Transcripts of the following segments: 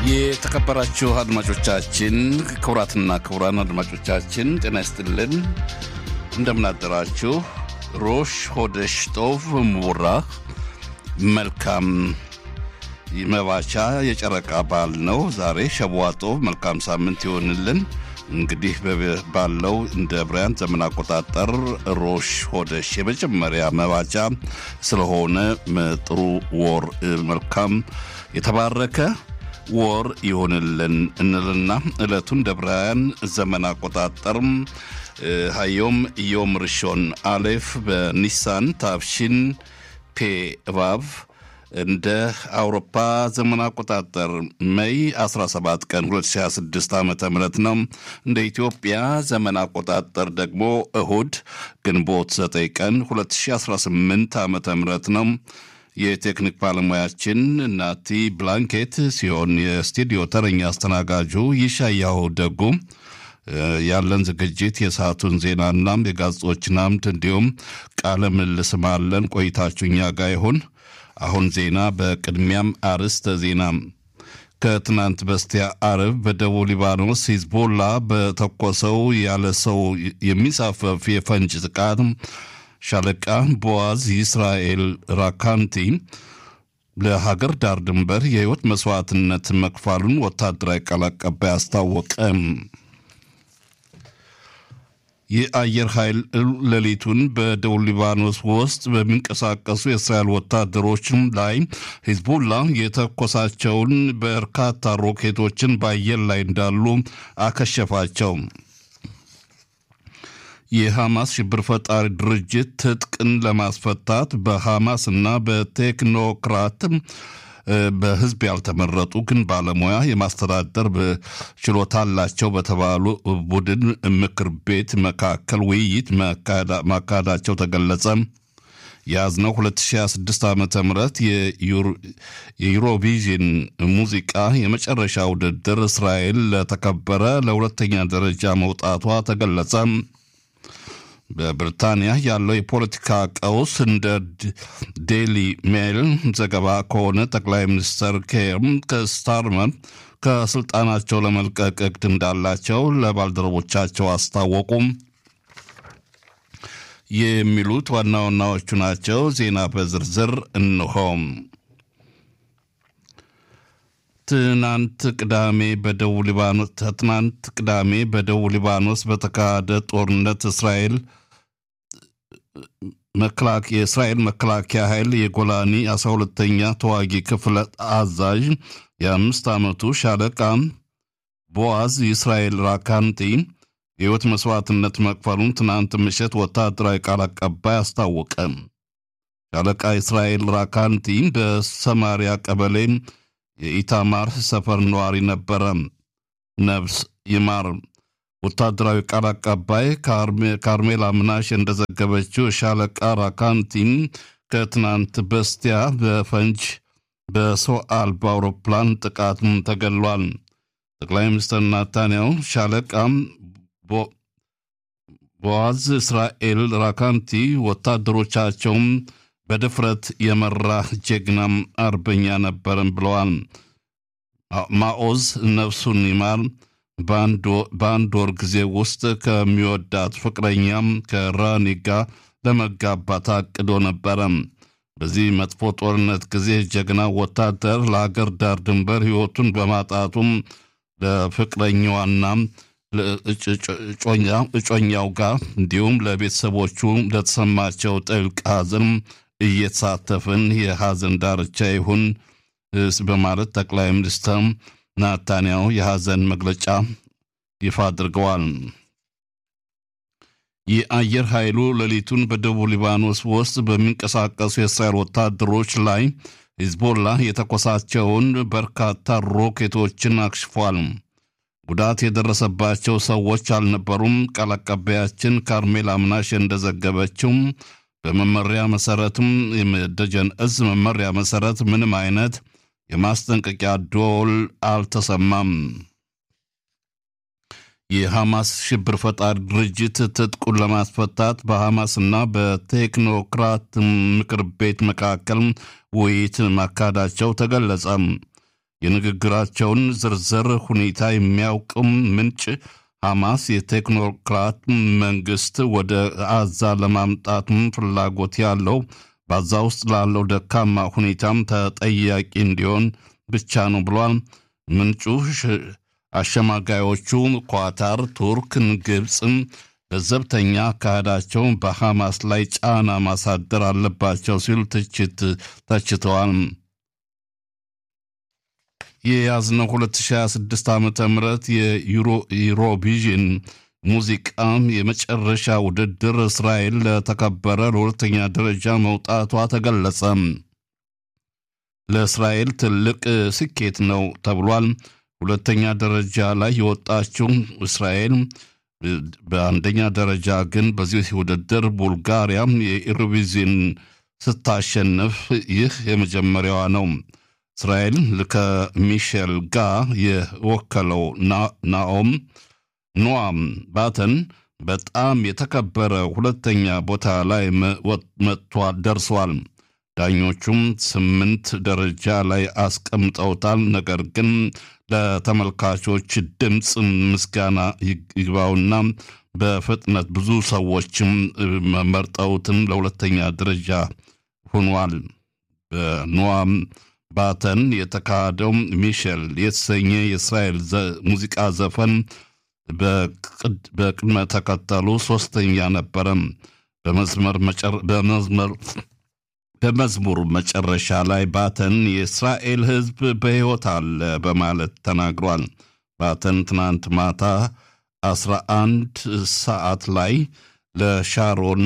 የተከበራችሁ አድማጮቻችን ክቡራትና ክቡራን አድማጮቻችን ጤና ይስጥልን፣ እንደምናደራችሁ። ሮሽ ሆደሽ ጦቭ ሙራ መልካም መባቻ የጨረቃ በዓል ነው ዛሬ ሸቧጦቭ። መልካም ሳምንት ይሆንልን። እንግዲህ ባለው እንደ ብራያን ዘመን አቆጣጠር ሮሽ ሆደሽ የመጀመሪያ መባቻ ስለሆነ ጥሩ ወር መልካም የተባረከ ወር ይሆንልን እንልና ዕለቱን እንደ ብራያን ዘመን አቆጣጠር ሀዮም ዮም ርሾን አሌፍ በኒሳን ታፍሺን ፔ እባብ እንደ አውሮፓ ዘመን አቆጣጠር ሜይ 17 ቀን 2026 ዓ ም ነው። እንደ ኢትዮጵያ ዘመን አቆጣጠር ደግሞ እሁድ ግንቦት 9 ቀን 2018 ዓ ም ነው። የቴክኒክ ባለሙያችን ናቲ ብላንኬት ሲሆን የስቱዲዮ ተረኛ አስተናጋጁ ይሻያው ደጉ። ያለን ዝግጅት የሰዓቱን ዜናና የጋዜጦችን አምድ እንዲሁም ቃለ ምልልስም አለን። ቆይታችሁ እኛ ጋር ይሁን። አሁን ዜና በቅድሚያም አርዕስተ ዜና። ከትናንት በስቲያ አርብ በደቡብ ሊባኖስ ሂዝቦላ በተኮሰው ያለ ሰው የሚሳፈፍ የፈንጅ ጥቃት ሻለቃ ቦዋዝ ይስራኤል ራካንቲ ለሀገር ዳር ድንበር የሕይወት መስዋዕትነት መክፋሉን ወታደራዊ ቃል አቀባይ አስታወቀ። የአየር ኃይል ሌሊቱን በደቡብ ሊባኖስ ውስጥ በሚንቀሳቀሱ የእስራኤል ወታደሮች ላይ ሂዝቡላ የተኮሳቸውን በርካታ ሮኬቶችን በአየር ላይ እንዳሉ አከሸፋቸው። የሐማስ ሽብር ፈጣሪ ድርጅት ትጥቅን ለማስፈታት በሐማስ እና በቴክኖክራት በህዝብ ያልተመረጡ ግን ባለሙያ የማስተዳደር ችሎታ አላቸው በተባሉ ቡድን ምክር ቤት መካከል ውይይት ማካሄዳቸው ተገለጸ። የያዝነው 2026 ዓ ም የዩሮቪዥን ሙዚቃ የመጨረሻ ውድድር እስራኤል ለተከበረ ለሁለተኛ ደረጃ መውጣቷ ተገለጸ። በብሪታንያ ያለው የፖለቲካ ቀውስ እንደ ዴሊ ሜል ዘገባ ከሆነ ጠቅላይ ሚኒስትር ኬር ከስታርመር ከስልጣናቸው ለመልቀቅ እቅድ እንዳላቸው ለባልደረቦቻቸው አስታወቁም። የሚሉት ዋና ዋናዎቹ ናቸው። ዜና በዝርዝር እንሆም። ትናንት ቅዳሜ በደቡብ ሊባኖስ ትናንት ቅዳሜ በደቡብ ሊባኖስ በተካሄደ ጦርነት እስራኤል የእስራኤል መከላከያ ኃይል የጎላኒ አስራ ሁለተኛ ተዋጊ ክፍለ አዛዥ የአምስት ዓመቱ ሻለቃ ቦዋዝ የእስራኤል ራካንቲ የሕይወት መስዋዕትነት መክፈሉን ትናንት ምሽት ወታደራዊ ቃል አቀባይ አስታወቀ። ሻለቃ እስራኤል ራካንቲ በሰማሪያ ቀበሌ የኢታማር ሰፈር ነዋሪ ነበረ። ነፍስ ይማር። ወታደራዊ ቃል አቀባይ ካርሜላ ምናሽ እንደዘገበችው ሻለቃ ራካንቲም ከትናንት በስቲያ በፈንጅ በሰው አልባ አውሮፕላን ጥቃት ተገሏል። ጠቅላይ ሚኒስትር ናታንያሁ ሻለቃ ቦዋዝ እስራኤል ራካንቲ ወታደሮቻቸውም በድፍረት የመራ ጀግናም አርበኛ ነበረን ብለዋል። ማኦዝ ነፍሱን ይማር በአንድ ወር ጊዜ ውስጥ ከሚወዳት ፍቅረኛም ከራኒ ጋር ለመጋባት አቅዶ ነበረ። በዚህ መጥፎ ጦርነት ጊዜ ጀግና ወታደር ለሀገር ዳር ድንበር ሕይወቱን በማጣቱም ለፍቅረኛዋና እጮኛው ጋር እንዲሁም ለቤተሰቦቹ ለተሰማቸው ጥልቅ ሐዘን እየተሳተፍን የሐዘን ዳርቻ ይሁን በማለት ጠቅላይ ሚኒስትር ናታንያሁ የሐዘን መግለጫ ይፋ አድርገዋል። የአየር ኃይሉ ሌሊቱን በደቡብ ሊባኖስ ውስጥ በሚንቀሳቀሱ የእስራኤል ወታደሮች ላይ ሂዝቦላ የተኮሳቸውን በርካታ ሮኬቶችን አክሽፏል። ጉዳት የደረሰባቸው ሰዎች አልነበሩም። ቃል አቀባያችን ካርሜል አምናሽ እንደዘገበችው በመመሪያ መሰረትም የደጀን እዝ መመሪያ መሰረት ምንም አይነት የማስጠንቀቂያ ደወል አልተሰማም። የሐማስ ሽብር ፈጣሪ ድርጅት ትጥቁን ለማስፈታት በሐማስና በቴክኖክራት ምክር ቤት መካከል ውይይት ማካሄዳቸው ተገለጸ። የንግግራቸውን ዝርዝር ሁኔታ የሚያውቅም ምንጭ ሐማስ የቴክኖክራት መንግስት ወደ አዛ ለማምጣትም ፍላጎት ያለው በአዛ ውስጥ ላለው ደካማ ሁኔታም ተጠያቂ እንዲሆን ብቻ ነው ብሏል። ምንጩ አሸማጋዮቹ ኳታር፣ ቱርክን፣ ግብፅም ለዘብተኛ አካሄዳቸው በሐማስ ላይ ጫና ማሳደር አለባቸው ሲሉ ትችት ተችተዋል። የያዝነው 2026 ዓ ም የዩሮቪዥን ሙዚቃ የመጨረሻ ውድድር እስራኤል ለተከበረ ለሁለተኛ ደረጃ መውጣቷ ተገለጸ። ለእስራኤል ትልቅ ስኬት ነው ተብሏል። ሁለተኛ ደረጃ ላይ የወጣችው እስራኤል በአንደኛ ደረጃ ግን በዚህ ውድድር ቡልጋሪያ የኢሮቪዥን ስታሸንፍ ይህ የመጀመሪያዋ ነው። እስራኤል ከሚሼል ጋር የወከለው ናኦም ኖዋም ባተን በጣም የተከበረ ሁለተኛ ቦታ ላይ መጥቷል ደርሷል። ዳኞቹም ስምንት ደረጃ ላይ አስቀምጠውታል። ነገር ግን ለተመልካቾች ድምፅ ምስጋና ይግባውና በፍጥነት ብዙ ሰዎችም መርጠውትን ለሁለተኛ ደረጃ ሆኗል። በኖዋም ባተን የተካሄደው ሚሼል የተሰኘ የእስራኤል ሙዚቃ ዘፈን በቅድመ ተከተሉ ሶስተኛ ነበረ። በመዝሙር መጨረሻ ላይ ባተን የእስራኤል ሕዝብ በሕይወት አለ በማለት ተናግሯል። ባተን ትናንት ማታ 11 ሰዓት ላይ ለሻሮን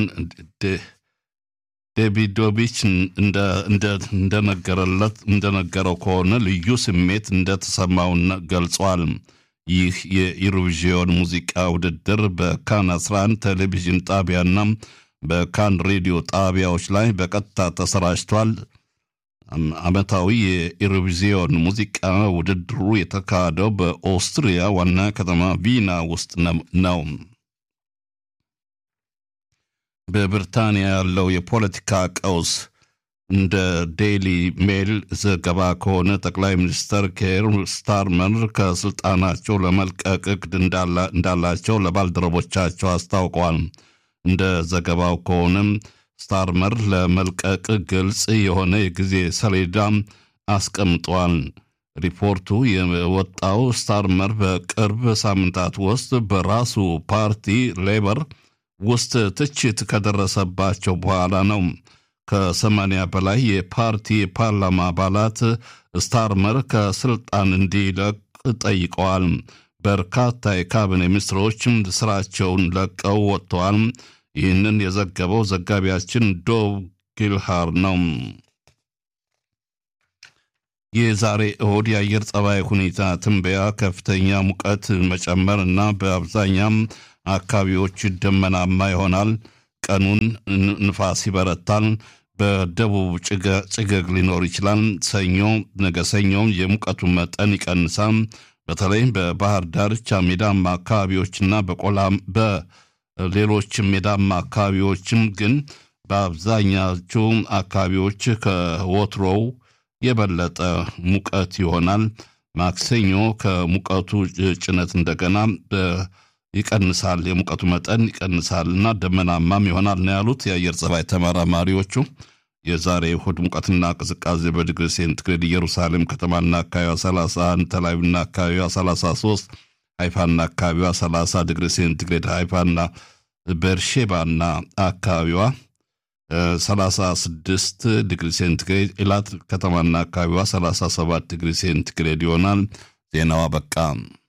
ዴቪዶቪች እንደነገረለት እንደነገረው ከሆነ ልዩ ስሜት እንደተሰማው ገልጿል። ይህ የኢሮቪዥን ሙዚቃ ውድድር በካን 11 ቴሌቪዥን ጣቢያና በካን ሬዲዮ ጣቢያዎች ላይ በቀጥታ ተሰራጭቷል። ዓመታዊ የኢሮቪዥን ሙዚቃ ውድድሩ የተካሄደው በኦስትሪያ ዋና ከተማ ቪና ውስጥ ነው። በብሪታንያ ያለው የፖለቲካ ቀውስ እንደ ዴይሊ ሜል ዘገባ ከሆነ ጠቅላይ ሚኒስትር ኬር ስታርመር ከስልጣናቸው ለመልቀቅ እቅድ እንዳላቸው ለባልደረቦቻቸው አስታውቀዋል። እንደ ዘገባው ከሆነም ስታርመር ለመልቀቅ ግልጽ የሆነ የጊዜ ሰሌዳ አስቀምጧል። ሪፖርቱ የወጣው ስታርመር በቅርብ ሳምንታት ውስጥ በራሱ ፓርቲ ሌበር ውስጥ ትችት ከደረሰባቸው በኋላ ነው። ከሰማንያ በላይ የፓርቲ የፓርላማ አባላት ስታርመር ከስልጣን እንዲለቅ ጠይቀዋል። በርካታ የካቢኔ ሚኒስትሮችም ስራቸውን ለቀው ወጥተዋል። ይህንን የዘገበው ዘጋቢያችን ዶብ ጊልሃር ነው። የዛሬ እሁድ የአየር ጸባይ ሁኔታ ትንበያ ከፍተኛ ሙቀት መጨመር እና በአብዛኛም አካባቢዎች ደመናማ ይሆናል። ቀኑን ንፋስ ይበረታል። በደቡብ ጭገግ ሊኖር ይችላል። ሰኞ ነገ ሰኞም የሙቀቱ መጠን ይቀንሳል። በተለይ በባህር ዳርቻ ሜዳማ አካባቢዎችና በቆላም በሌሎች ሜዳማ አካባቢዎችም ግን በአብዛኛዎቹ አካባቢዎች ከወትሮው የበለጠ ሙቀት ይሆናል። ማክሰኞ ከሙቀቱ ጭነት እንደገና ይቀንሳል፣ የሙቀቱ መጠን ይቀንሳል እና ደመናማም ይሆናል ነው ያሉት የአየር ጸባይ ተመራማሪዎቹ። የዛሬ እሁድ ሙቀትና ቅዝቃዜ በዲግሪ ሴንቲግሬድ ኢየሩሳሌም ከተማና አካባቢዋ 31፣ ተላቪቭና አካባቢዋ 33፣ ሃይፋና አካባቢዋ 30 ዲግሪ ሴንቲግሬድ፣ ሃይፋና ቤርሼባና አካባቢዋ 36 ዲግሪ ሴንቲግሬድ፣ ኢላት ከተማና አካባቢዋ 37 ዲግሪ ሴንቲግሬድ ይሆናል። ዜናዋ በቃ።